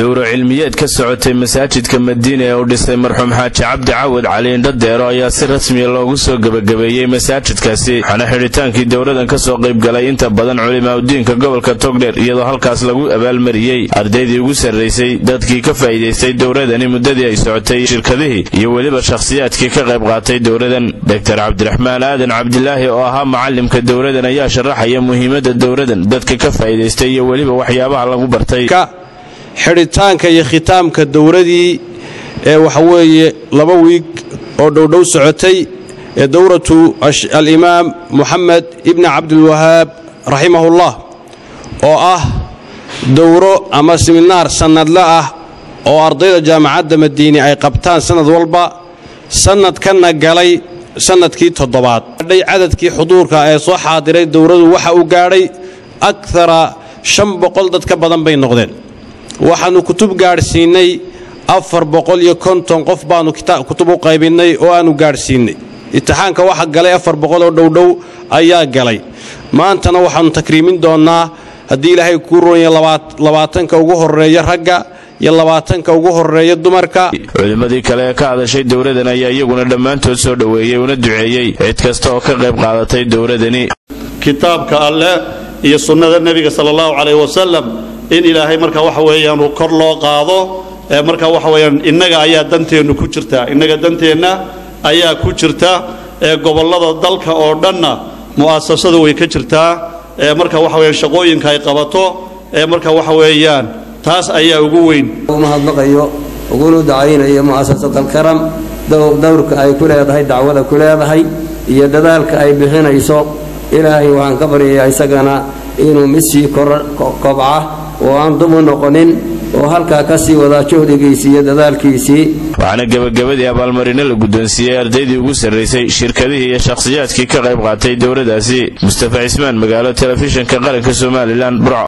dowro cilmiyeed ka socotay masaajidka madiina ee uu dhisay marxuum xaaji cabdi cawad cali indhadeero ayaa si rasmiya loogu soo gebagabeeyey masaajidkaasi waxaana xidhitaankii dowradan ka soo qaybgalay inta badan culimaadudiinka gobolka togdheer iyadoo halkaas lagu abaalmariyey ardaydii ugu sarraysay dadkii ka faa'iidaystay dowradani muddadii ay socotay shirkadihii iyo weliba shakhsiyaadkii ka qayb qaatay dowradan doktor cabdiraxmaan aadan cabdilaahi oo ahaa macalimka dowradan ayaa sharaxaya muhiimadda dowradan dadka ka faa'iidaystay iyo weliba waxyaabaha lagu bartay xidhitaanka iyo khitaamka dowradii ee waxaweeye laba wiig oo dhowdhow socotay ee dowratu alimaam moxamed ibni cabdilwahaab raximahullah oo ah dowro ama siminaar sannadle ah oo ardayda jaamacadda madiini ay qabtaan sannad walba sannadkanna galay sannadkii toddobaad adhay cadadkii xuduurka ee soo xaadiray dowradu waxa uu gaadhay akara shan boqol dad ka badan bay noqdeen waxaannu kutub gaadhsiinnay afar boqol iyo konton qof baannu kutub u qaybinnay oo aannu gaadhsiinnay imtixaanka waxa galay afar boqol oo dhowdhow ayaa galay maantana waxaannu takriimin doonnaa haddii ilaahay kuu ronya labaatanka ugu horreeya ragga iyo labaatanka ugu horreeya dumarka culimmadii kale ee ka hadashay dowradan ayaa iyaguna dhammaantood soo dhoweeyey una duceeyey cid kasta oo ka qayb qaadatay dowradani kitaabka alleh iyo sunnada nebiga sala allahu calayh wasalam in ilaahay marka waxa weeyaan uu kor loo qaado ee marka waxa weeyaan innaga ayaa danteennu ku jirtaa innaga danteenna ayaa ku jirta ee gobollada dalka oo dhanna mu'asasadu way ka jirtaa ee marka waxa weeyaan shaqooyinka ay qabato ee marka waxa weeyaan taas ayaa ugu weyn mahadnaqayo uguna dacaynayo mu'asasat alkaram dowrka ay ku leedahay dacwada ku leedahay iyo dadaalka ay bixinayso ilaahay waxaan ka baryayaa isagana inuu mid sii kobca oo aan dumu noqonin oo halkaa ka sii wadaa juhdigiisii iyo dadaalkiisii waxaana gebagabadii abaalmarino la guddoonsiiyey ardaydii ugu sarraysay shirkadihii iyo shakhsiyaadkii ka qayb qaatay dowladdaasi mustafa cismaan magaalo telefishinka qaranka somalilan burco